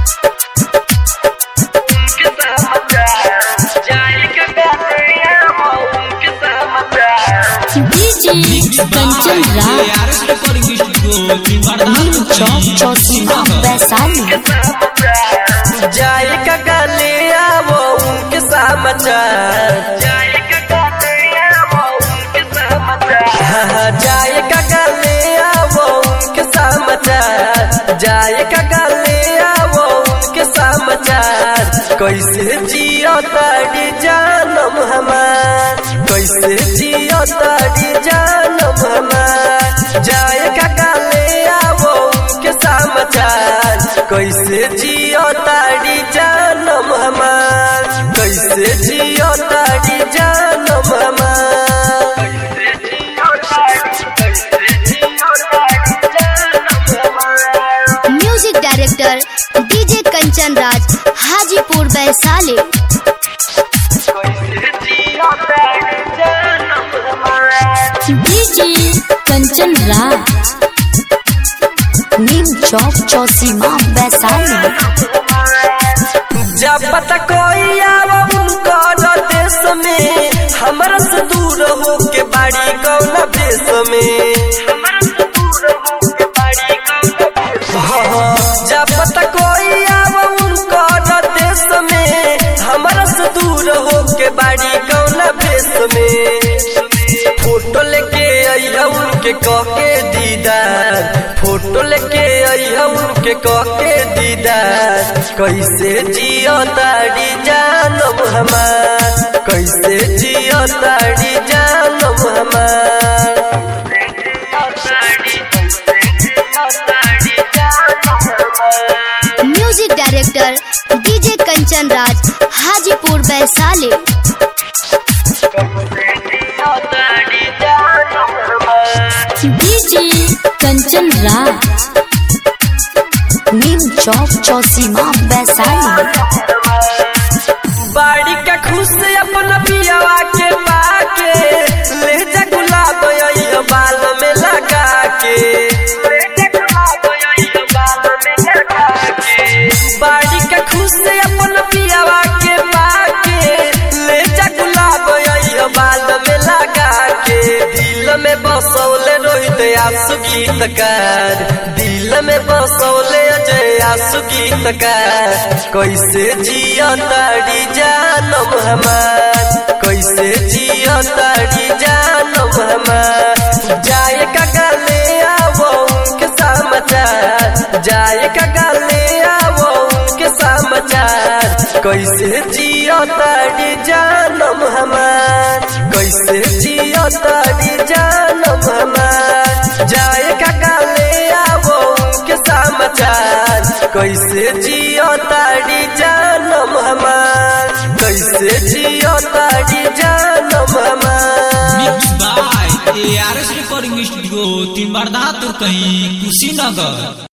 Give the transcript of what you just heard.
DJ Kanchan Raj Neem Chowk Chausima Vaishali जाए का गले आवो उनके समाचार हाँ, हाँ, जाए का गले आवो उनके समाचार जाए का गले आवो उनके समाचार कैसे जियो तारी जानम हमार कैसे जियो तारी जानम हमार जाए का गले आवो उनके समाचार कैसे जियो तारी जानम हमार कैसे जियो तारी जानम हमार music director DJ Kanchan Raj Hajipur Vaishali DJ Kanchan Raj Neem Chowk Chausima Vaishali जब पता कोई आवा उनका देश में हमरा से दूर हो के बाड़ी कौन देश में हाँ, हाँ, जब पता कोई आवा उनका देश में हमरा से दूर हो के बाड़ी कौन देश में फोटो लेके अइहा उनके कके दीदार फोटो लेके अइहा उनके कके दीदार कैसे जियो तारी जानब हमार कैसे जियो तारी जानब हमार music director DJ Kanchan Raj Hajipur Vaishali DJ Kanchan Raj Neem Chowk Chausima Vaishali बाड़ी का खुश अपना पियावा के पाके ले जा गुलाब अइहा बाल में लगा के बाड़ी का खुश अपना पियावा के पाके ले जा गुलाब अइहा बाल में लगा के दिल में बसौले रोहित आंसू गीतकार दिल में बसौले अजय आंसू गीतकार कैसे जियो तारी जानम हमार कैसे जियो तारी जानम हमार जाए का गले आवो उनके समाचार जाए का गले आवो उनके समाचार कैसे जियो तारी जानम हमार कैसे जियो तारी जानम हमार जाए का गले आवो उनके समाचार कैसे जियो तारी जानम हमार कैसे जियो तारी जानम हमार mix by ARS recording studio तीन बार कहीं कुशीनगर